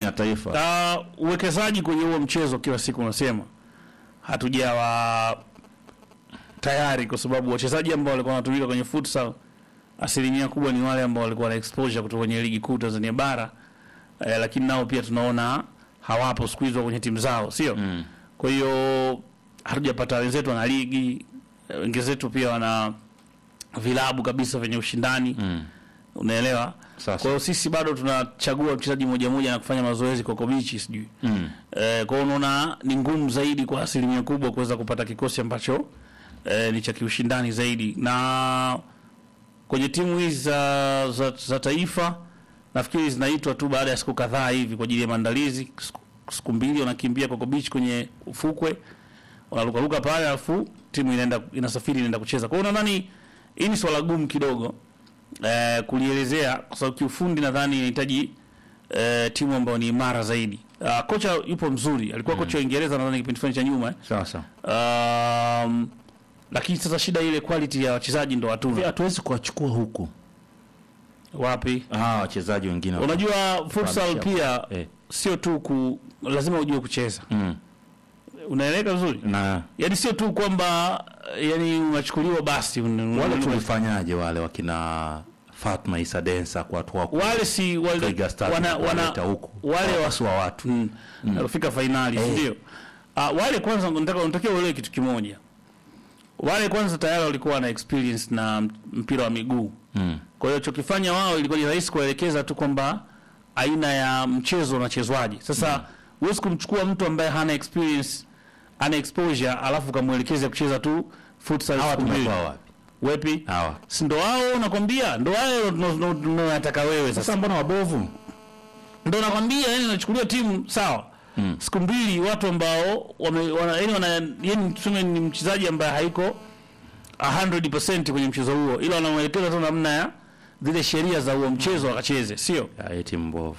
ya taifa Uh, uwekezaji kwenye huo mchezo kila siku unasema hatujawa tayari, kwa sababu wachezaji ambao walikuwa wanatumika kwenye futsal asilimia kubwa ni wale ambao walikuwa na exposure kutoka kwenye ligi kuu Tanzania bara eh, lakini nao pia tunaona hawapo siku hizo kwenye timu zao, sio mm. kwa hiyo hatujapata wenzetu wana ligi eh, wenzetu pia wana vilabu kabisa vyenye ushindani Mm. unaelewa. Sasa. Kwa hiyo sisi bado tunachagua mchezaji mmoja mmoja na kufanya mazoezi Coco Beach sijui Mm. Eh, kwa hiyo unaona ni ngumu zaidi kwa asilimia kubwa kuweza kupata kikosi ambacho eh, ni cha kiushindani zaidi, na kwenye timu hizi za, za, za taifa nafikiri zinaitwa tu baada ya siku kadhaa hivi kwa ajili ya maandalizi. Siku, siku mbili wanakimbia Coco Beach kwenye ufukwe, wanarukaruka pale, alafu timu inaenda inasafiri inaenda kucheza. Kwa hiyo nadhani hii ni swala gumu kidogo eh, kulielezea kwa sababu kiufundi nadhani inahitaji eh, timu ambayo ni imara zaidi. Uh, kocha yupo mzuri, alikuwa kocha wa Uingereza nadhani kipindi fulani cha nyuma eh. Sasa Um, lakini sasa shida ile quality ya wachezaji ndo hatuna. hatuwezi kuwachukua huku Wapi? ah, wachezaji wengine Unajua futsal Kuhamisha. pia eh. sio tu ku lazima ujue kucheza. mm. Unaeleka vizuri? na Yaani sio tu kwamba yani unachukuliwa basi un- wale un- tulifanyaje wale wakina Fatma Isa Densa kwa watu wako wale si wale Twiga Stars wana, wana kuwaleta huku wale wa wasi wa watu mm, alifika fainali Eh. ndio. Ah, wale kwanza nataka unatakiwa uelewe kitu kimoja. Wale kwanza tayari walikuwa na experience na mpira wa miguu. mm. Kwa hiyo chokifanya wao ilikuwa ni rahisi kuelekeza tu kwamba aina ya mchezo unachezwaje. Sasa huwezi kumchukua mtu ambaye hana experience, hana exposure alafu ukamwelekeza kucheza tu futsal hawa siku mbili. tumetoa wapi Wepi? hawa Si ndo wao nakwambia, ndo wao unataka wewe sasa. sasa mbona wabovu Ndo nakwambia yani unachukulia timu sawa. Mm. Siku mbili watu ambao wame wana yani wana yani tuseme ni mchezaji ambaye haiko 100% kwenye mchezo huo ila wanamwelekeza tu namna ya zile sheria za huo mchezo akacheze, sio? Ya, hii timu mbovu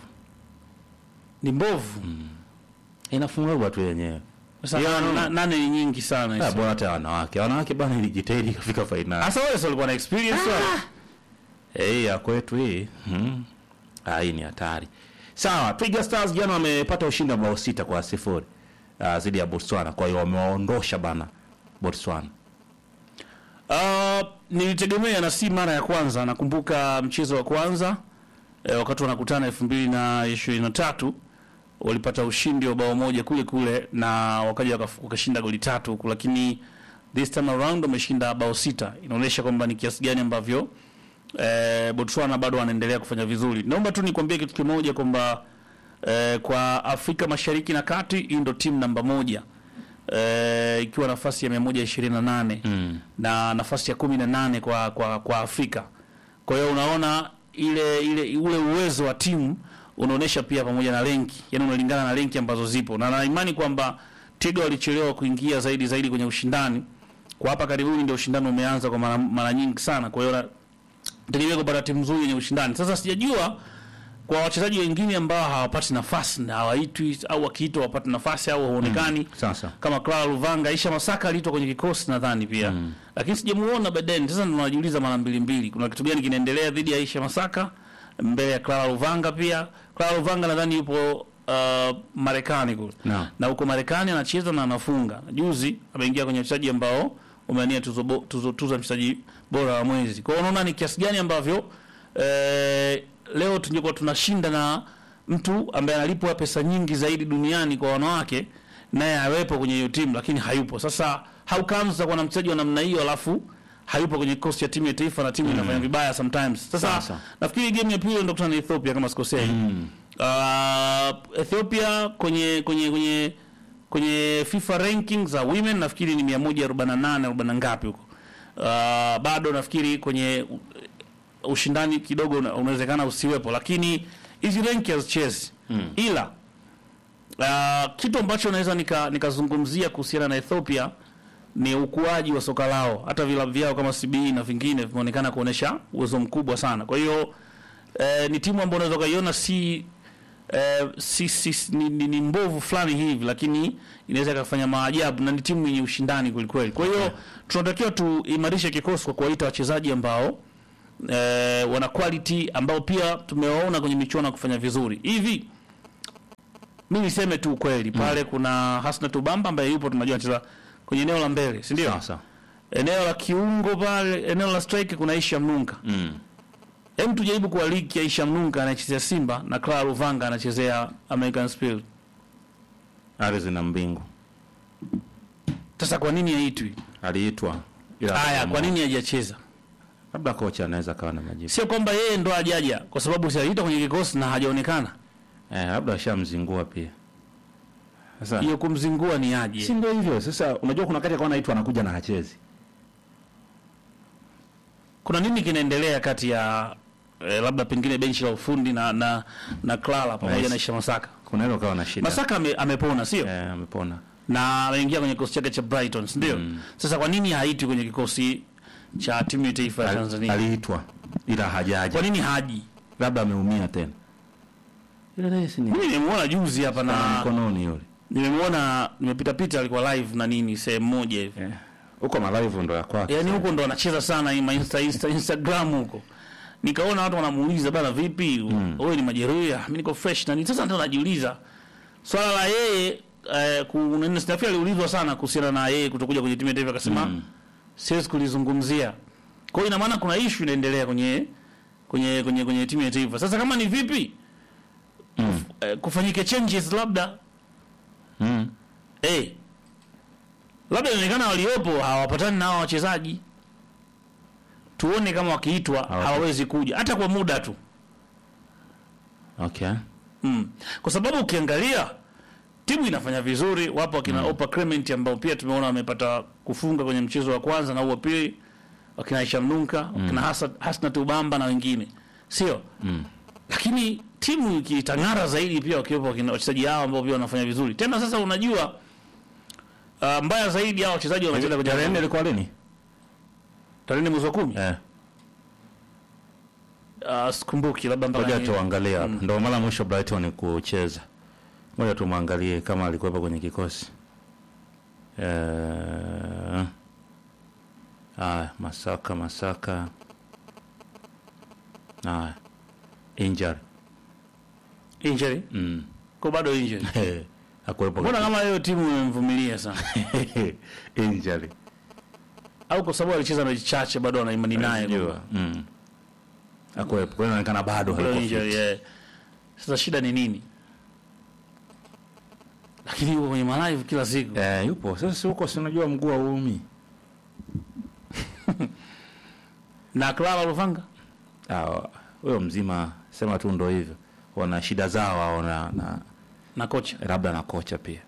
Ni mbovu. inafungwa tu yenyewe Sasa Yeah, na- no. na- nane ni nyingi sana Ah, hizo. bora hata wanawake wanawake bana ilijitahidi ikafika fainali Sasa wale sio walikuwa na experience wale. Eh, ya kwetu hii hmm. Ah, hii ni hatari sawa Twiga Stars jana wamepata ushindi wa bao sita kwa sifuri uh, zidi ya Botswana kwa hiyo wamewaondosha bana Botswana Uh, nilitegemea na si mara ya kwanza. Nakumbuka mchezo wa kwanza eh, wakati wanakutana elfu mbili na ishirini na tatu walipata ushindi wa bao moja kule kule na wakaja wakaf- wakashinda goli tatu huku, lakini this time around wameshinda bao sita. Inaonyesha kwamba ni kiasi gani ambavyo eh, Botswana bado wanaendelea kufanya vizuri. Naomba tu nikwambie kitu kimoja kwamba eh, kwa Afrika Mashariki na Kati hii ndo timu namba moja eh, ikiwa nafasi ya 128 mm. na nafasi ya kumi na nane kwa, kwa, kwa Afrika. Kwa hiyo unaona ile ile ule uwezo wa timu unaonyesha pia pamoja na renki, yani unalingana na renki ambazo zipo, na na imani kwamba Twiga walichelewa kuingia zaidi zaidi kwenye ushindani. Kwa hapa karibuni ndio ushindani umeanza kwa mara, mara nyingi sana, kwa hiyo na- tegemea kupata timu nzuri yenye ushindani. Sasa sijajua kwa wachezaji wengine ambao hawapati nafasi na hawaitwi au wakiitwa hawapati nafasi au haonekani sasa kama Clara Luvanga, Aisha Masaka aliitwa kwenye kikosi nadhani pia mm. lakini sijamuona baadaye. Sasa ndo najiuliza mara mbili mbili, kuna kitu gani kinaendelea dhidi ya Aisha Masaka mbele ya Clara Luvanga? Pia Clara Luvanga nadhani yupo uh, Marekani kule Naam. na huko Marekani anacheza na anafunga. Juzi ameingia kwenye wachezaji ambao umeania tuzo, bo- tuzo, tuzo ya mchezaji bora wa mwezi. Kwa hiyo unaona ni kiasi gani ambavyo eh, leo tungekuwa tunashinda na mtu ambaye analipwa pesa nyingi zaidi duniani kwa wanawake naye awepo kwenye hiyo timu lakini hayupo. Sasa how comes utakuwa na mchezaji wa namna hiyo alafu hayupo kwenye kikosi cha timu ya taifa na timu inafanya vibaya sometimes. Sasa Sasa. nafikiri game ya pili ndio kutana na Ethiopia kama sikosei. mm. Uh, Ethiopia kwenye kwenye kwenye kwenye FIFA rankings za women nafikiri ni 148 40 ngapi huko. Uh, bado nafikiri kwenye u- ushindani kidogo una- unawezekana usiwepo, lakini hizi rank hazichezi Mm. ila uh, kitu ambacho naweza nika- nikazungumzia kuhusiana na Ethiopia ni ukuaji wa soka lao. Hata vilabu vyao kama CBE na vingine vimeonekana kuonesha uwezo mkubwa sana. Kwa hiyo eh, ni timu ambayo unaweza ukaiona si eh, si, si, ni, ni, ni mbovu fulani hivi, lakini inaweza ikafanya maajabu na ni timu yenye ushindani kwelikweli. Kwa hiyo tunatakiwa tuimarishe kikosi kwa kuwaita wachezaji ambao eh, wana quality ambao pia tumewaona kwenye michuano ya kufanya vizuri hivi mi niseme tu ukweli pale kuna Hasna Tubamba ambaye yupo tunajua anacheza kwenye eneo la mbele si ndio Sasa. eneo la kiungo pale eneo la strike kuna Aisha Mnunka Mm. hem tujaribu kuwa ligi ya Aisha Mnunka anachezea Simba na Clara Luvanga anachezea American Spirit Ardhi na mbingu. sasa kwa nini haitwi Aliitwa. ila haya akaamua. kwa nini hajacheza Labda kocha anaweza kawa na majibu. sio kwamba yeye ndo hajaja kwa sababu si aliitwa kwenye kikosi na hajaonekana Eh, labda ashamzingua pia. Sasa hiyo kumzingua ni si aje ndio hivyo. Sasa unajua kuna wakati akawa anaitwa anakuja na hachezi. kuna nini kinaendelea kati ya eh, labda pengine benchi la ufundi na na na Clara pamoja Nice. na Isha Masaka Kuna hilo kawa na shida. Masaka ame, amepona sio eh, amepona. na ameingia kwenye kikosi chake cha Brighton si ndio sasa kwa nini haitwi kwenye kikosi cha timu ya taifa ya Al- Tanzania Aliitwa ila kwa hajaja. nini haji Labda ameumia tena. Ile naye si ni mimi nimemuona juzi hapa na na mkononi yule. nimemuona nimepita pita alikuwa live na nini sehemu moja hivi Eh. Huko malaivu ndo ya kwake. yaani huko ndo anacheza sana ima insta, insta, instagram huko nikaona watu wanamuuliza bana vipi wewe ni majeruhi Ah, mimi niko fresh na nini sasa ndo najiuliza swala la yeye eh, ku Snafi aliulizwa sana kuhusiana na yeye kutokuja kwenye timu ya taifa akasema Mm. siwezi kulizungumzia kwa hiyo ina maana kuna issue inaendelea kwenye kwenye kwenye kwenye timu ya taifa sasa kama ni vipi Mm. eh, kufanyike changes labda Mm. eh labda inaonekana waliopo hawapatani na hao wachezaji tuone kama wakiitwa Hawata- hawawezi kuja hata kwa muda tu Okay. mm. kwa sababu ukiangalia timu inafanya vizuri wapo wakina mm. Opa Clement ambao pia tumeona wamepata kufunga kwenye mchezo wa kwanza na huu wa pili wakina Aisha Mnunka wakina Hasa- Hasna Tubamba na wengine sio Mm. lakini timu ikitang'ara zaidi pia wakiwepo wakina wachezaji hao ambao pia wanafanya vizuri tena sasa unajua uh, mbaya zaidi hao wachezaji wanacheza kwenye Tarehe nne ilikuwa lini? tarehe nne mwezi wa kumi Eh. uh, sikumbuki labda mpaka Ngoja ni- tuangalie hapa. Ndio mara mwisho Brighton kucheza. Ngoja tumwangalie kama alikuwepo kwenye kikosi. Eh. Ah, Masaka Masaka. Ah. Injury. injury Mm. kwa bado injury Eh. Hakuwepo. mbona kama hiyo timu imemvumilia sana Injury. au kwa sababu alicheza mechi chache bado ana imani naye Unajua. kwamba Mm. Hakuwepo. Kwa hiyo inaonekana bado bado hayuko injury fit. yeah. sasa shida ni nini lakini yuko kwenye malive kila siku Eh, yupo. Sasa si huko si unajua mguu wa uumi. na Clara Luvanga Ah, huyo mzima sema tu ndo hivyo. Wana shida zao wao na, na na kocha labda na kocha pia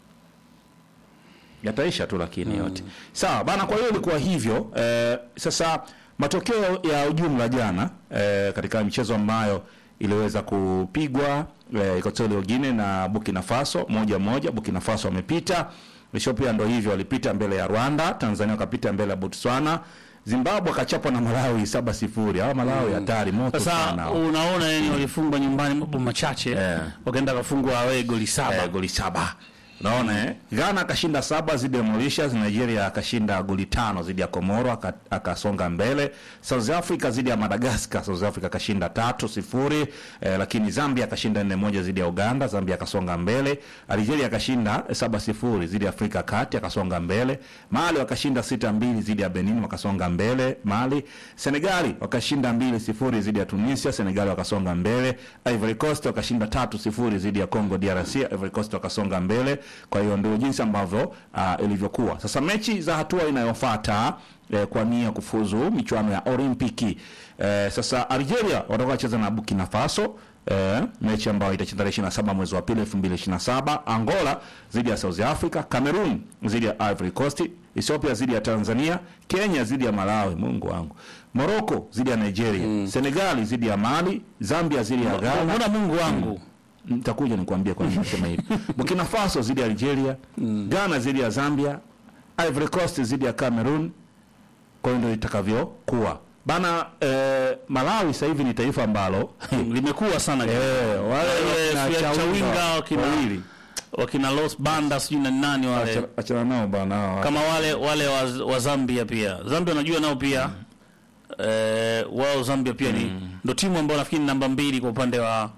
yataisha tu lakini yote sawa bana kwa hiyo ilikuwa hivyo eh, sasa matokeo ya ujumla jana eh, katika michezo ambayo iliweza kupigwa eh, Equatorial Guinea na Burkina Faso moja moja Burkina Faso wamepita Ethiopia ndo hivyo walipita mbele ya Rwanda Tanzania wakapita mbele ya Botswana Zimbabwe akachapwa na Malawi saba sifuri hawa Malawi hatari moto sasa sana unaona yani walifungwa nyumbani mambo machache Eh. wakaenda kafungwa away goli saba eh, goli saba unaona eh? Ghana akashinda saba dhidi ya Mauritius, Nigeria akashinda goli tano dhidi ya Komoro aka- akasonga mbele. South Africa dhidi ya Madagascar, South Africa akashinda tatu sifuri eh, lakini Zambia akashinda nne moja dhidi ya Uganda, Zambia akasonga mbele. Algeria akashinda eh, saba sifuri dhidi ya Afrika Kati akasonga mbele. Mali wakashinda sita mbili dhidi ya Benin wakasonga mbele. Mali Senegali wakashinda mbili sifuri dhidi ya Tunisia, Senegali wakasonga mbele. Ivory Coast wakashinda tatu sifuri dhidi ya Congo DRC, Ivory Coast wakasonga mbele. Kwa hiyo ndio jinsi ambavyo uh, ilivyokuwa. Sasa mechi za hatua inayofuata eh, kwa nia ya kufuzu michuano ya Olimpiki eh, sasa Algeria watakuwa wacheza na Burkina Faso eh, mechi ambayo itacheza tarehe 27 mwezi wa pili 2027. Angola dhidi ya South Africa, Cameroon dhidi ya Ivory Coast, Ethiopia dhidi ya Tanzania, Kenya dhidi ya Malawi, Mungu wangu, Morocco dhidi ya Nigeria, Senegal dhidi ya Mali, Zambia dhidi ya Ghana. mbona Mungu wangu Nitakuja nikwambie kwa nini nasema hivi. Burkina Faso dhidi ya Algeria, Ghana dhidi ya Zambia, Ivory Coast dhidi ya Cameroon. Kwa hiyo ndio itakavyokuwa bana. Eh, Malawi sasa hivi ni taifa ambalo limekuwa sana eh, wale Wale wakina Chawinga, Chawinga wakina- wawili wakina Los Banda sijui na nani wale Acha- achana nao bana hao. kama wale wale wa, wa Zambia pia Zambia unajua nao pia eh, wao Zambia pia ni ndo timu ambayo nafikiri ni namba mbili kwa upande wa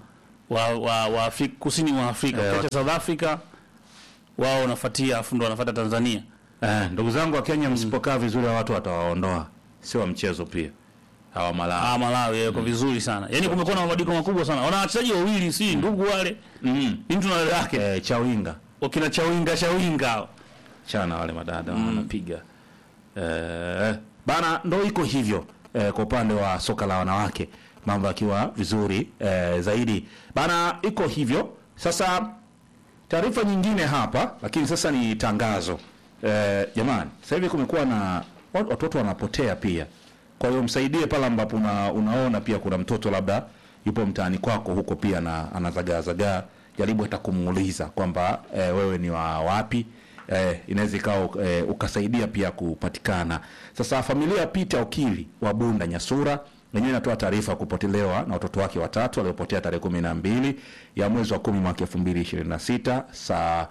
wa, wa, wa Afrika, kusini mwa Afrika Eh, ukiacha South Africa wao wanafuatia afu ndo wanafuata Tanzania Eh, ndugu zangu wa Kenya, msipokaa vizuri hawa watu watawaondoa, sio wa mchezo pia hawa Malawi. ah, Malawi yako vizuri sana yani kumekuwa na mabadiliko makubwa sana wana wachezaji wawili si ndugu wale Mm. ni mtu na dada yake Eh, Chawinga wakina Chawinga Chawinga hao. chana wale madada wanapiga eh, bana, ndo iko hivyo eh, kwa upande wa soka la wanawake mambo yakiwa vizuri eh, zaidi bana, iko hivyo sasa. Taarifa nyingine hapa, lakini sasa ni tangazo eh, jamani, sasa hivi kumekuwa na wat- watoto wanapotea pia. Kwa hiyo msaidie pale ambapo una, unaona pia kuna mtoto labda yupo mtaani kwako huko pia na anazagaazagaa, jaribu hata kumuuliza kwamba eh, wewe ni wa wapi eh, inaweza ikawa eh, ukasaidia pia kupatikana. Sasa familia ya Peter Okili wa Bunda Nyasura yenyewe inatoa taarifa ya kupotelewa na watoto wake watatu waliopotea tarehe kumi na mbili ya mwezi wa kumi mwaka elfu mbili ishirini na sita saa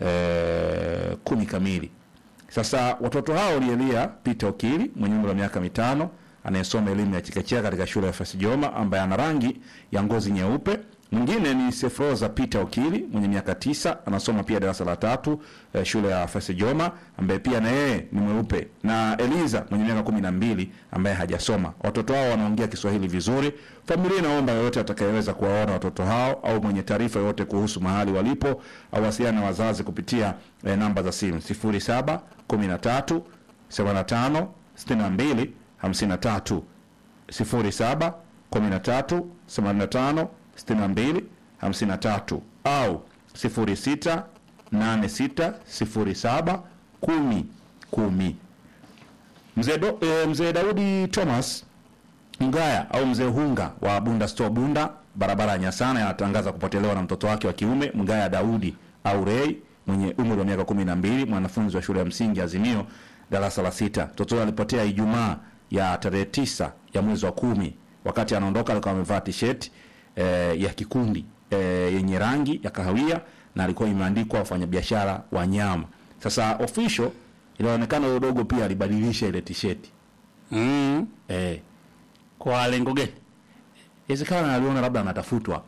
eh, kumi kamili. Sasa watoto hao walielia Peter Okili mwenye umri wa miaka mitano anayesoma elimu ya chekechea katika shule ya Fasijoma ambaye ana rangi ya ngozi nyeupe. Mwingine ni Sefroza Peter Okili mwenye miaka tisa anasoma pia darasa la tatu eh, shule ya Fasijoma ambaye pia na yeye ni mweupe, na Eliza mwenye miaka kumi na mbili ambaye hajasoma. Watoto hao wanaongea Kiswahili vizuri. Familia inaomba yoyote atakayeweza kuwaona watoto hao au mwenye taarifa yoyote kuhusu mahali walipo awasiliane na wazazi kupitia eh, namba za simu 07 13 85 62 53 07 13 85 62 53 au 06 86 07 10 10. Mzee Do- eh, Mzee Daudi Thomas Ngaya au mzee Hunga wa Bunda Store Bunda, barabara ya Nyasana, anatangaza kupotelewa na mtoto wake wa kiume Mgaya Daudi au Rei mwenye umri wa miaka kumi na mbili, mwanafunzi wa shule ya msingi Azimio darasa la sita. Mtoto huyo alipotea Ijumaa ya tarehe tisa ya mwezi wa kumi. Wakati anaondoka alikuwa amevaa t-shirt eh, ya kikundi eh, yenye rangi ya kahawia na alikuwa imeandikwa wafanyabiashara wa nyama. Sasa official inaonekana yule dogo pia alibadilisha ile t-shirt mm. eh, kwa lengo gani Inawezekana aliona labda anatafutwa.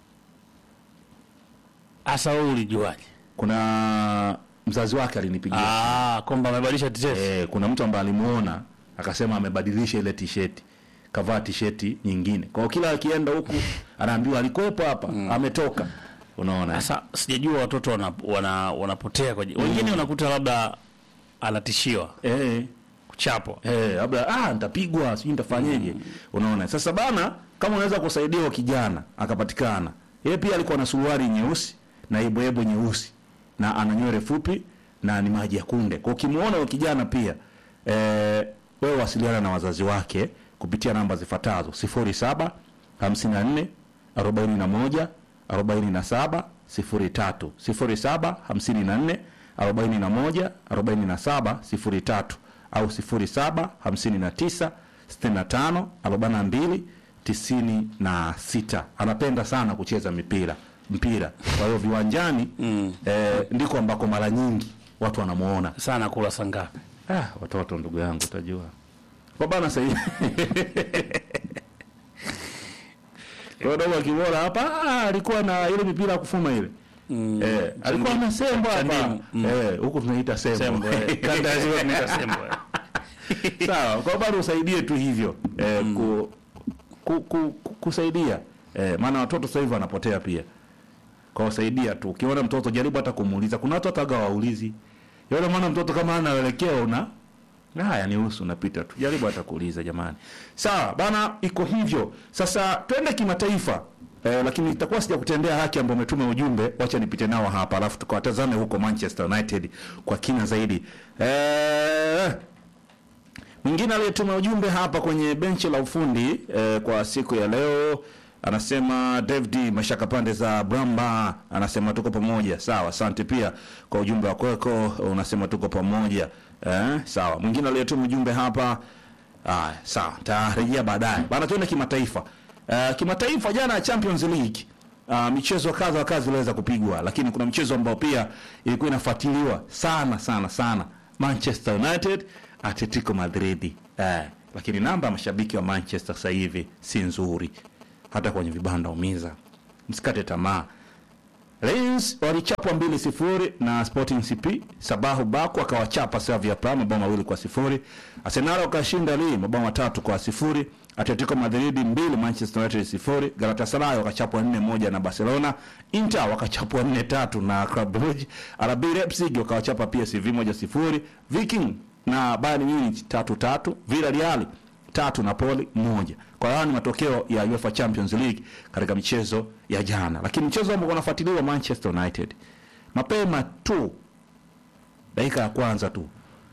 hasa wewe ulijuaje Kuna mzazi wake alinipigia ah kwamba amebadilisha t-shirt eh, kuna mtu ambaye alimuona akasema amebadilisha ile t-shirt, kavaa t-shirt nyingine. Kwa hiyo kila akienda huku anaambiwa alikuwepo hapa, ametoka. Unaona? Sasa sijajua watoto wana, wana, wanapotea kwa wengine unakuta labda anatishiwa Eh, kuchapwa. eh, labda ah, nitapigwa, sijui nitafanyeje. Unaona? Sasa bana, kama unaweza kusaidia wa kijana akapatikana. Yeye pia alikuwa na suruali nyeusi na ibwebo nyeusi na ana nywele fupi na ni maji ya kunde. Kwa ukimuona wa kijana pia eh, wewe wasiliana na wazazi wake kupitia namba zifuatazo 07 54 41 47 03 07 54 41 47 03 au 07 59 65 42 96. Anapenda sana kucheza mipira mpira, kwa hiyo viwanjani mm. eh, ndiko ambako mara nyingi watu wanamuona. Sana kula saa ngapi? Ah, watoto ndugu yangu utajua. Kwa bana sasa hivi. Kwa dogo akimwona hapa ah, alikuwa na ile mipira ya kufuma ile. Mm. Eh, alikuwa na sembo hapa. Chandimu. Mm. Eh, huko tunaita sembo. Sembo. eh. Kanda ya ziwa tunaita sembo. eh. Sawa, kwa bado usaidie tu hivyo. Eh, ku, ku, ku, ku, kusaidia. Eh, maana watoto sasa hivi wanapotea pia. Kwa usaidia tu. Ukiona mtoto jaribu hata kumuuliza. Kuna watu hata waulizi. Yule mwana mtoto kama hana uelekeo una haya ni usu unapita tu. Jaribu hata kuuliza jamani. Sawa, bana iko hivyo. Sasa twende kimataifa. Eh, lakini itakuwa sija kutendea haki ambao umetuma ujumbe, wacha nipite nao hapa alafu tukawatazame huko Manchester United kwa kina zaidi. Eh, Mwingine aliyetuma ujumbe hapa kwenye benchi la ufundi eh, kwa siku ya leo anasema David Mashaka pande za Bramba anasema tuko pamoja. Sawa, asante pia kwa ujumbe wako wako, unasema tuko pamoja. Eh, sawa. Mwingine aliyetuma ujumbe hapa ah, sawa, tarejea baadaye. Bana tuende kimataifa. Eh, kimataifa jana Champions League Uh, michezo kadha wa kadha iliweza kupigwa, lakini kuna mchezo ambao pia ilikuwa inafuatiliwa sana sana sana, Manchester United Atletico Madrid eh, lakini namba ya mashabiki wa Manchester sasa hivi si nzuri, hata kwenye vibanda umiza msikate tamaa. Lions walichapwa mbili sifuri na Sporting CP. Sabahu Baku akawachapa Slavia Praha mabao mawili kwa sifuri. Arsenal wakashinda Lille mabao matatu kwa sifuri. Atletico Madrid mbili Manchester United sifuri. Galatasaray wakachapwa nne moja na Barcelona. Inter wakachapwa nne tatu na Club Brugge. RB Leipzig wakawachapa PSV moja sifuri. Viking na Bayern Munich tatu tatu. Villarreal tatu Napoli moja. Kwa hiyo ni matokeo ya UEFA Champions League katika michezo ya jana, lakini mchezo ambao unafuatiliwa Manchester United mapema tu dakika ya kwanza tu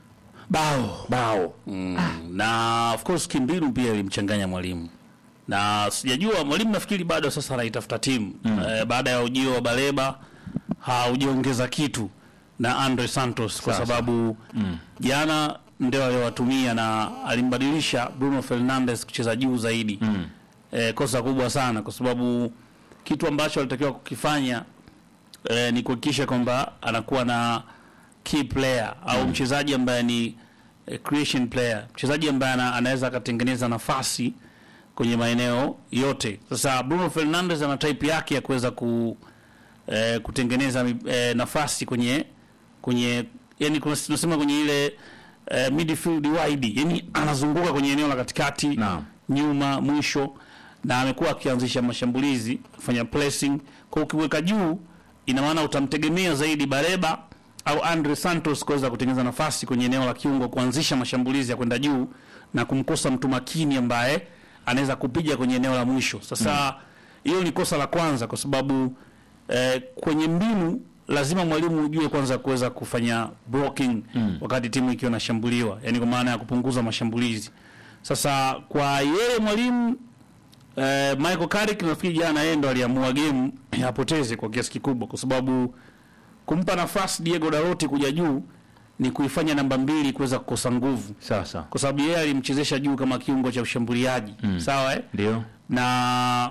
bao bao mm. na of course kimbinu pia ilimchanganya mwalimu na sijajua mwalimu nafikiri bado sasa anaitafuta timu mm. eh, baada ya ujio wa Baleba haujaongeza kitu na Andre Santos kwa Sasa. sababu mm. jana ndio aliyowatumia na alimbadilisha Bruno Fernandes kucheza juu zaidi mm. eh, kosa kubwa sana kwa sababu kitu ambacho alitakiwa kukifanya eh, ni kuhakikisha kwamba anakuwa na key player au mchezaji ambaye ni eh, creation player, mchezaji ambaye ana, anaweza akatengeneza nafasi kwenye maeneo yote. Sasa Bruno Fernandes ana type yake ya kuweza ku eh, kutengeneza mi- eh, nafasi kwenye kwenye yani kuna- tunasema kwenye ile eh, midfield wide, yani anazunguka kwenye eneo la katikati Naam. nyuma mwisho, na amekuwa akianzisha mashambulizi kufanya pressing. Kwa ukiweka juu, ina maana utamtegemea zaidi Bareba au Andre Santos kuweza kutengeneza nafasi kwenye eneo la kiungo, kuanzisha mashambulizi ya kwenda juu na kumkosa mtu makini ambaye anaweza kupiga kwenye eneo la mwisho. Sasa hiyo ni kosa la kwanza, kwa sababu eh, kwenye mbinu lazima mwalimu ujue kwanza kuweza kufanya blocking wakati timu ikiwa inashambuliwa, yani kwa maana ya kupunguza mashambulizi. Sasa kwa yeye mwalimu eh, Michael Carrick nafikiri jana yeye ndo aliamua game apoteze kwa kiasi kikubwa, kwa sababu kumpa nafasi Diego Dalot kuja juu ni kuifanya namba mbili kuweza kukosa nguvu, sasa kwa sababu yeye alimchezesha juu kama kiungo cha ushambuliaji sawa eh? ndio na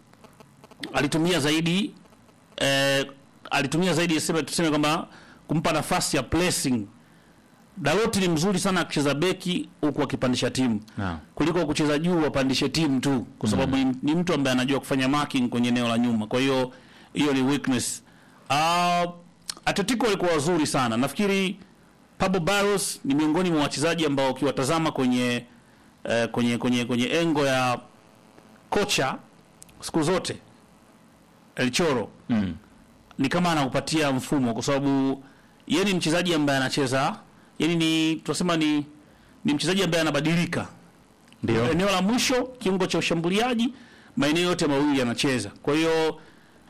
alitumia zaidi eh, alitumia zaidi sema tuseme kwamba kumpa nafasi ya pressing. Daloti ni mzuri sana akicheza beki huku akipandisha timu Naam. kuliko kucheza juu wapandishe timu tu, kwa sababu ni, ni mtu ambaye anajua kufanya marking kwenye eneo la nyuma. Kwa hiyo hiyo ni weakness. Uh, Atletico walikuwa wazuri sana. Nafikiri Pablo Barros ni miongoni mwa wachezaji ambao ukiwatazama kwenye eh, kwenye kwenye kwenye engo ya kocha siku zote El Choro mm. ni kama anakupatia mfumo, kwa sababu yeye ni mchezaji ambaye anacheza, yani ni tunasema ni ni mchezaji ambaye anabadilika ndio eneo la mwisho, kiungo cha ushambuliaji, maeneo yote mawili anacheza. Kwa hiyo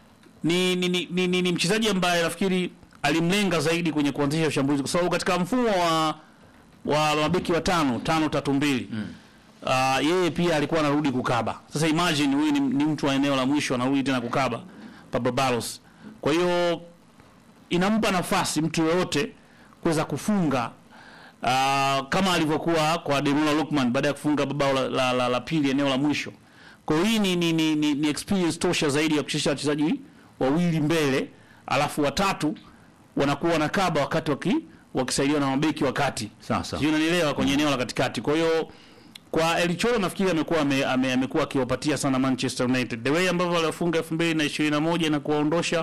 ni ni, ni, ni, ni, ni mchezaji ambaye nafikiri alimlenga zaidi kwenye kuanzisha ushambulizi, kwa sababu katika mfumo wa wa mabeki wa tano tano tatu mbili mm. Uh, yeye pia alikuwa anarudi kukaba. Sasa imagine huyu ni, ni mtu wa eneo la mwisho anarudi tena kukaba Pablo Barros. Kwa hiyo inampa nafasi mtu yoyote kuweza kufunga uh, kama alivyokuwa kwa Demola Lukman baada ya kufunga bao la, la, la, la pili eneo la mwisho. Kwa hiyo hii ni, ni, ni, ni, ni experience tosha zaidi ya kuchezesha wachezaji wawili mbele, alafu watatu wanakuwa wanakaba wakati waki, wakisaidiwa na mabeki wakati sasa sijui unanielewa kwenye eneo la katikati. Kwa hiyo kwa El Cholo nafikiri amekuwa ame, ame, amekuwa akiwapatia sana Manchester United the way ambavyo walifunga 2021 na kuwaondosha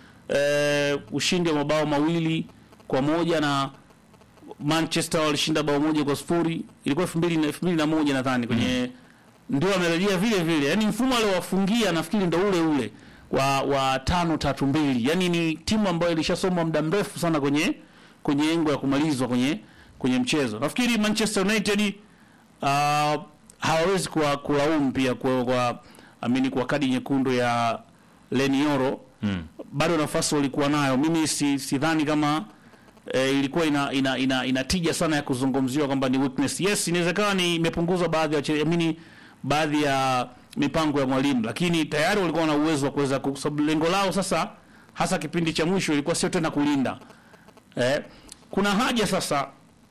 eh, ushindi wa mabao mawili kwa moja na Manchester walishinda bao moja kwa sifuri ilikuwa 2000 2001 nadhani kwenye ndio amerejea vile vile, yani mfumo aliowafungia nafikiri ndo ule ule wa wa tano tatu mbili, yani ni timu ambayo ilishasomwa muda mrefu sana kwenye kwenye engo ya kumalizwa kwenye kwenye mchezo. Nafikiri Manchester United uh, hawawezi kuwa kulaumu pia kwa, kwa amini kwa kadi nyekundu ya Lenioro mm. bado nafasi walikuwa nayo. Mimi si sidhani kama e, ilikuwa ina, ina, ina, ina tija sana ya kuzungumziwa kwamba ni weakness. Yes, inawezekana ni imepunguzwa baadhi ya wache- amini baadhi ya mipango ya mwalimu, lakini tayari walikuwa na uwezo wa kuweza ku- sababu lengo lao sasa hasa kipindi cha mwisho ilikuwa sio tena kulinda eh, kuna haja sasa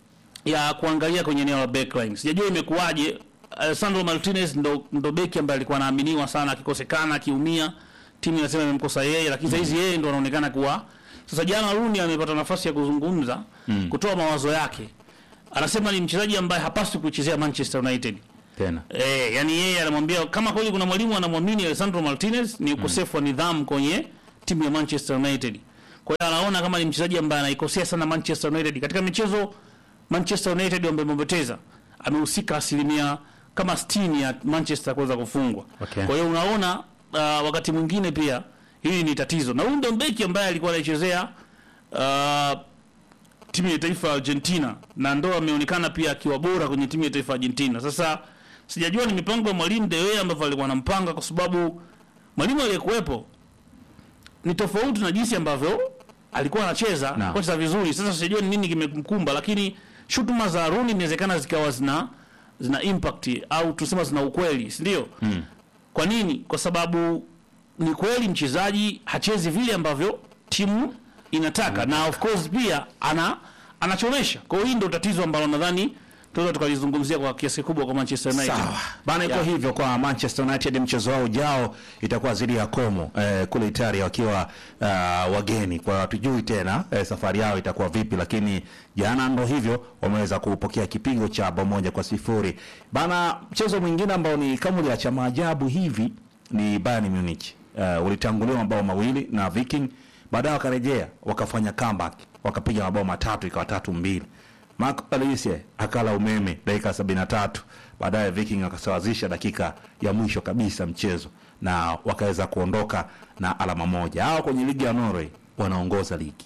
ya kuangalia kwenye eneo la backline. Sijajua imekuwaje. Alessandro Martinez ndo, ndo beki ambaye alikuwa anaaminiwa sana, akikosekana akiumia, timu inasema imemkosa yeye, lakini saizi yeye ndo anaonekana kuwa sasa. Jana Rooney amepata nafasi ya kuzungumza kutoa mawazo yake, anasema ni mchezaji ambaye hapaswi kuichezea Manchester United tena Eh, yani yeye anamwambia kama kweli kuna mwalimu anamwamini Alessandro Martinez ni ukosefu wa nidhamu kwenye timu ya Manchester United. Kwa hiyo anaona kama ni mchezaji ambaye anaikosea sana Manchester United. Katika michezo Manchester United ambayo imepoteza amehusika asilimia kama 60 ya Manchester kuweza kufungwa. Okay. Kwa hiyo unaona uh, wakati mwingine pia hili ni tatizo. Na huyu ndio beki ambaye alikuwa anaichezea uh, timu ya taifa ya Argentina na ndo ameonekana pia akiwa bora kwenye timu ya taifa ya Argentina. Sasa sijajua ni mipango ya mwalimu De Gea ambavyo alikuwa anampanga, kwa sababu mwalimu aliyekuwepo ni tofauti na jinsi ambavyo alikuwa anacheza Naam. kocha vizuri. Sasa sijajua ni nini kimemkumba, lakini shutuma za Rooney inawezekana zikawa zina zina impact au tusema zina ukweli, si ndio? mm. Kwa nini? Kwa sababu ni kweli mchezaji hachezi vile ambavyo timu inataka na of course pia ana anachomesha. Kwa hiyo hii ndio tatizo ambalo nadhani tunaweza tukalizungumzia kwa kiasi kikubwa kwa Manchester United. Sawa bana, iko Yeah. hivyo kwa Manchester United. Mchezo wao ujao itakuwa dhidi ya Como eh, kule Italia wakiwa uh, wageni. Kwa hiyo hatujui tena eh, safari yao itakuwa vipi, lakini jana ndo hivyo wameweza kupokea kipigo cha bao moja kwa sifuri bana. Mchezo mwingine ambao ni kama cha maajabu hivi ni Bayern Munich uh, ulitanguliwa mabao mawili na Viking, baadaye wakarejea wakafanya comeback wakapiga mabao matatu ikawa tatu mbili. Marco Alice akala umeme dakika 73, baadaye Viking akasawazisha dakika ya mwisho kabisa mchezo na wakaweza kuondoka na alama moja. Hao kwenye ligi ya Norway wanaongoza ligi.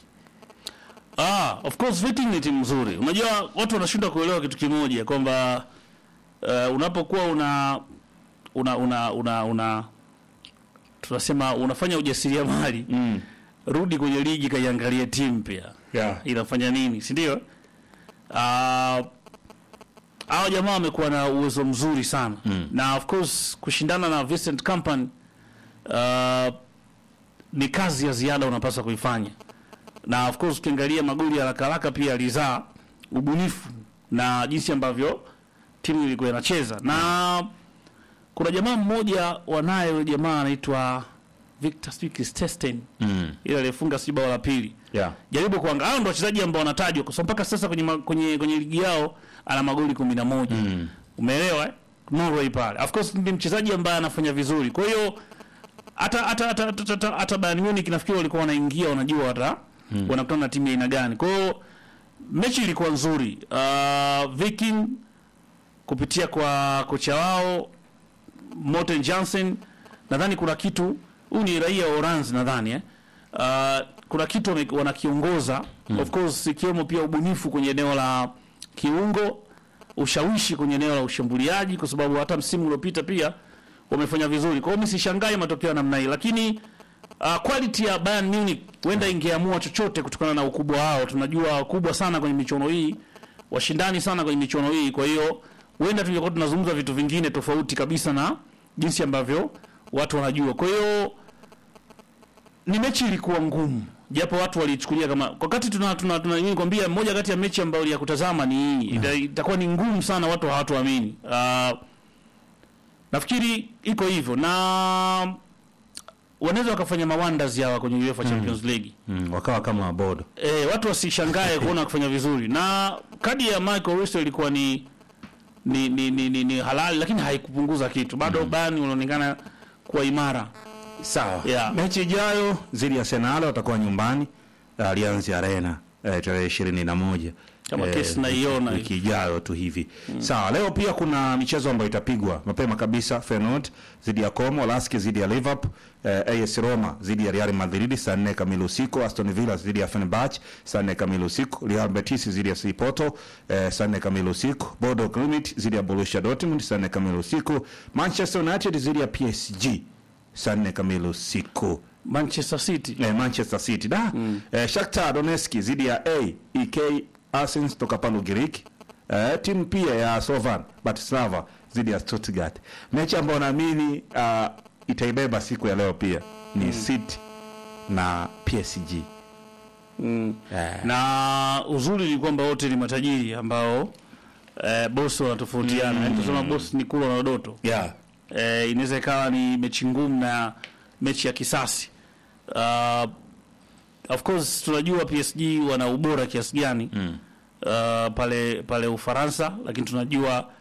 Ah, of course Viking ni timu nzuri. Unajua watu wanashindwa kuelewa kitu kimoja kwamba uh, unapokuwa una una una una, una tunasema unafanya ujasiriamali Mm. rudi kwenye ligi kaiangalie timu pia Yeah. inafanya nini, si ndio? Ah, hao jamaa wamekuwa na uwezo mzuri sana Mm. na of course kushindana na Vincent Kompany uh, ni kazi ya ziada unapaswa kuifanya, na of course ukiangalia magoli ya haraka haraka pia alizaa ubunifu na jinsi ambavyo timu ilikuwa inacheza, na kuna jamaa mmoja wanaye, yule jamaa anaitwa Victor Stesten Mm. ile aliyefunga si bao la pili Yeah. jaribu kuangalia hao ndio wachezaji ambao wanatajwa kwa sababu mpaka sasa kwenye, ma- kwenye kwenye ligi yao ana magoli 11 Mm. umeelewa eh? Norway pale of course ni mchezaji ambaye anafanya vizuri kwa hiyo hata hata hata hata, hata, hata Bayern Munich nafikiri walikuwa wanaingia wanajua hata wanakutana na timu ya aina gani kwa hiyo mechi ilikuwa nzuri uh, Viking kupitia kwa kocha wao Morten Jansen nadhani kuna kitu huyu ni raia wa Uranzi nadhani eh? uh, kuna kitu wame- wanakiongoza of course ikiwemo pia ubunifu kwenye eneo la kiungo ushawishi kwenye eneo la ushambuliaji kwa sababu hata msimu uliopita pia wamefanya vizuri kwa hiyo mimi sishangai matokeo ya namna hii lakini uh, quality ya Bayern Munich huenda ingeamua chochote kutokana na ukubwa wao tunajua wakubwa sana kwenye michuano hii washindani sana kwenye michuano hii kwa hiyo huenda tungekuwa tunazungumza vitu vingine tofauti kabisa na jinsi ambavyo watu wanajua kwa hiyo ni mechi ilikuwa ngumu japo watu walichukulia kama kwa wakati tuna tuna, tuna nini kwambia moja kati ya mechi ambayo ya kutazama ni hii Ita- itakuwa ni ngumu sana watu hawatuamini uh, nafikiri iko hivyo na wanaweza wakafanya mawanders hawa kwenye UEFA Champions League Mm. Wakawa kama bodo. eh, watu wasishangae kuona wakifanya vizuri na kadi ya Michael Russo ilikuwa ni ni, ni, ni, ni, ni halali lakini haikupunguza kitu bado mm. Bayern unaonekana kuwa imara Sawa. Yeah. Mechi ijayo dhidi ya Arsenal watakuwa nyumbani Allianz Arena eh, tarehe ishirini na moja Kama kesi naiona wiki ijayo tu hivi. Sawa, leo pia kuna michezo ambayo itapigwa mapema kabisa. Feyenoord dhidi ya Como, Lask dhidi ya Liverpool, eh, AS Roma dhidi ya Real Madrid saa nne kamili usiku, Aston Villa dhidi ya Fenerbahce saa nne kamili usiku, Real Betis dhidi ya FC Porto eh, saa nne kamili usiku, Bodo Glimt dhidi ya Borussia Dortmund saa nne kamili usiku, Manchester United dhidi ya PSG saa nne kamili usiku. Manchester City Eh, Manchester City da eh, Shakhtar Donetsk dhidi ya AEK Athens toka pale Ugiriki. Eh, timu pia ya Slovan Bratislava dhidi ya Stuttgart. Mechi ambayo naamini uh, itaibeba siku ya leo pia ni City na PSG. mm. Eh, na uzuri ni kwamba wote ni matajiri ambao eh, boss wanatofautiana mm. tusema boss ni kula na doto yeah. eh, inaweza ikawa ni mechi ngumu na mechi ya kisasi uh, of course tunajua PSG wana ubora kiasi gani Mm. uh, pale pale Ufaransa, lakini tunajua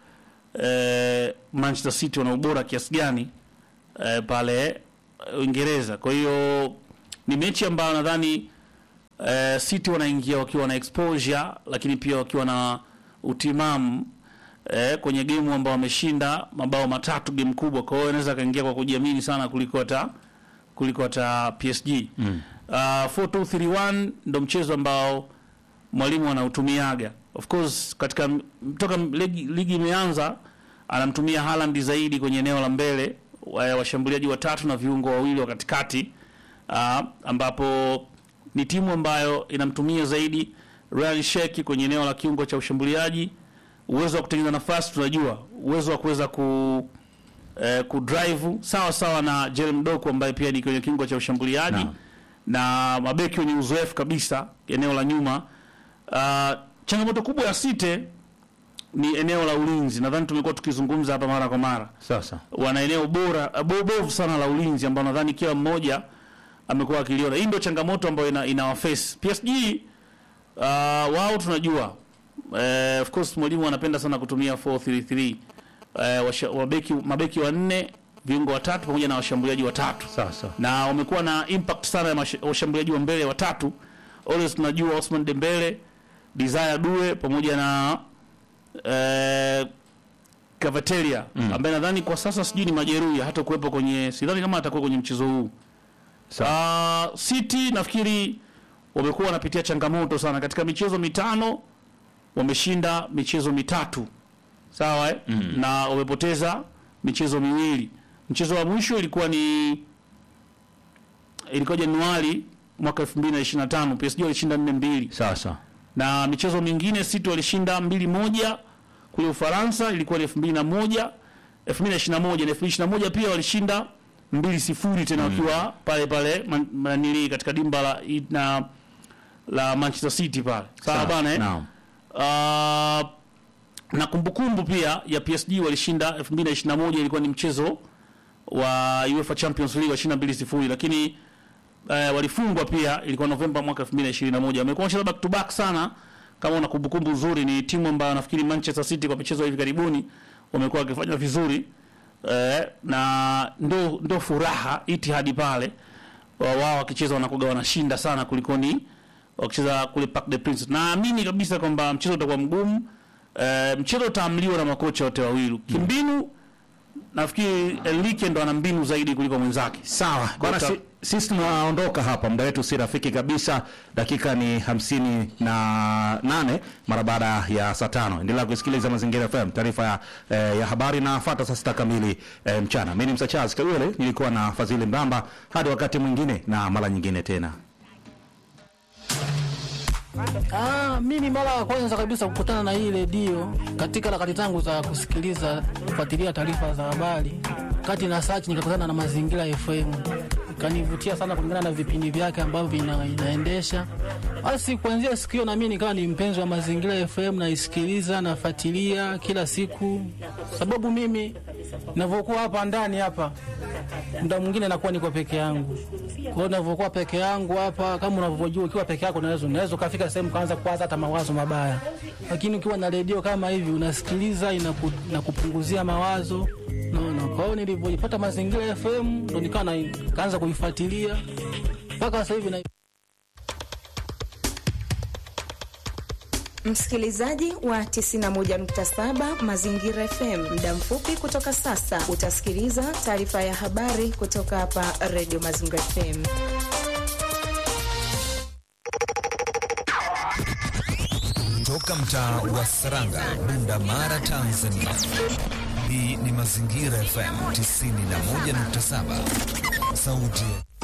eh, Manchester City wana ubora kiasi gani eh, pale Uingereza. Kwa hiyo ni mechi ambayo nadhani eh, City wanaingia wakiwa na exposure, lakini pia wakiwa na utimamu eh, kwenye gemu ambao wameshinda mabao matatu game kubwa. Kwa hiyo inaweza kaingia kwa kujiamini sana kuliko hata kuliko hata PSG. Mm. Uh, 4-2-3-1 ndo mchezo ambao mwalimu anautumiaga. Of course katika toka ligi, ligi imeanza anamtumia Haaland zaidi kwenye eneo la mbele, wa- washambuliaji watatu na viungo wawili wa katikati uh, ambapo ni timu ambayo inamtumia zaidi Ryan Sheikh kwenye eneo la kiungo cha ushambuliaji. Uwezo wa kutengeneza nafasi tunajua, uwezo wa kuweza ku eh, kudrive sawa sawa na Jeremy Doku ambaye pia ni kwenye kiungo cha ushambuliaji Naam. na mabeki wenye uzoefu kabisa eneo la nyuma. Uh, changamoto kubwa ya City ni eneo la ulinzi. Nadhani tumekuwa tukizungumza hapa mara kwa mara Sasa wana eneo bora uh, bo- bovu sana la ulinzi ambao nadhani kila mmoja amekuwa akiliona. Hii ndio changamoto ambayo ina, ina waface PSG. Uh, wao tunajua uh, of course mwalimu anapenda sana kutumia 433 uh, washa, wabeki, mabeki wanne viungo watatu pamoja na washambuliaji watatu sasa na wamekuwa na impact sana ya mash- washambuliaji wa mbele watatu. Always tunajua Osman Dembele, Desire Due pamoja na eh, Cavatelia ambaye nadhani kwa sasa sijui ni majeruhi hata kuwepo kwenye, sidhani kama atakuwa kwenye mchezo huu. Uh, City nafikiri wamekuwa wanapitia changamoto sana katika michezo mitano, wameshinda michezo mitatu sawa eh? na wamepoteza michezo miwili. Mchezo wa mwisho ilikuwa ni ilikuwa Januari mwaka 2025 PSG walishinda 4-2 sasa na michezo mingine City walishinda mbili moja kule Ufaransa, ilikuwa ni 2001 2021 na 2021 pia walishinda mbili sifuri tena wakiwa pale pale man- manili katika dimba la na la Manchester City pale sawa Sawa, bana eh? naam. Uh, na kumbukumbu pia ya PSG walishinda 2021 ilikuwa ni mchezo wa UEFA Champions League washinda 2-0 lakini uh, walifungwa pia ilikuwa Novemba mwaka 2021. Wamekuwa wanacheza back to back sana kama una kumbukumbu nzuri, ni timu ambayo nafikiri Manchester City kwa michezo ya hivi karibuni wamekuwa wakifanya vizuri eh, na ndo ndo furaha itihadi pale wa- wao wakicheza wanakuwa wanashinda sana kulikoni wakicheza kule Parc des Princes. Naamini kabisa kwamba mchezo utakuwa mgumu. Eh, mchezo utaamliwa na makocha wote wawili. Kimbinu nafikiri Enrique ndo ana mbinu zaidi kuliko mwenzake. Sawa bwana, Dr. si, sisi tunaondoka hapa, muda wetu si rafiki kabisa. Dakika ni hamsini na nane mara baada ya saa tano. Endelea kusikiliza Mazingira FM, taarifa ya, eh, ya habari na fata saa sita kamili eh, mchana. Mimi ni Msachazi Kawele, nilikuwa na Fadhili Mbamba. Hadi wakati mwingine na mara nyingine tena. Ah, mimi mara ya kwanza kabisa kukutana na hii redio katika harakati zangu za kusikiliza kufuatilia taarifa za habari, kati na search nikakutana na Mazingira FM, ikanivutia sana kulingana na vipindi vyake ambavyo ina, inaendesha. Basi kuanzia siku hiyo na mimi nikawa ni mpenzi wa Mazingira FM, naisikiliza nafuatilia kila siku, sababu mimi ninavyokuwa hapa ndani hapa muda mwingine nakuwa niko peke yangu. Kwa hiyo ninavyokuwa peke yangu hapa, kama unavyojua, ukiwa peke yako unaweza unaweza ukafika sehemu kaanza kuwaza hata mawazo mabaya, lakini ukiwa na redio kama hivi unasikiliza, inaku, inakupunguzia mawazo naona. Kwa hiyo nilivyoipata Mazingira FM ndo nikawa na- kaanza kuifuatilia mpaka sasa hivi na Msikilizaji wa 91.7 Mazingira FM, muda mfupi kutoka sasa utasikiliza taarifa ya habari kutoka hapa Radio Mazingira FM. Toka mtaa wa Saranga, Bunda Mara, Tanzania. Hii ni Mazingira FM 91.7, sauti